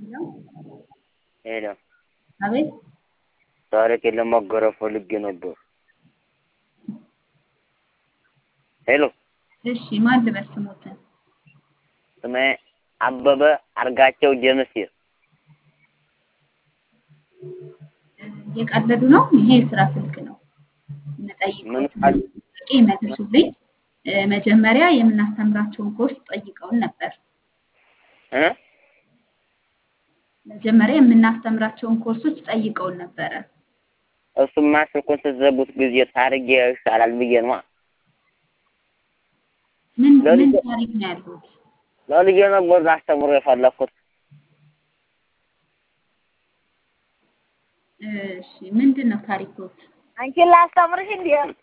ሄሎ ሄሎ አቤት ታሪኬን ለማጋራት ፈልጌ ነበር። ሄሎ እሺ ማን ልበል ስሞትን? ስሜ አበበ አርጋቸው ጀምሴ። እየቀለዱ ነው። ይሄ የስራ ስልክ ነው። ምን የምጠይቀው ቃል ጥያቄ ይመልሱልኝ። እ፣ መጀመሪያ የምናስተምራቸውን ኮርስ ጠይቀውን ነበር። እ መጀመሪያ የምናስተምራቸውን ኮርሶች ጠይቀውን ነበረ። እሱማ ስልኩን ስትዘጉት ጊዜ ታርጌ ይሻላል ብዬ ነዋ። ምን ምን ለልጄ- ታሪክ ነው ያሉት? ለልጄ ነበር ላስተምሮ የፈለኩት። እሺ ምንድን ነው ታሪኮት? አንቺን ላስተምርሽ እንዴ?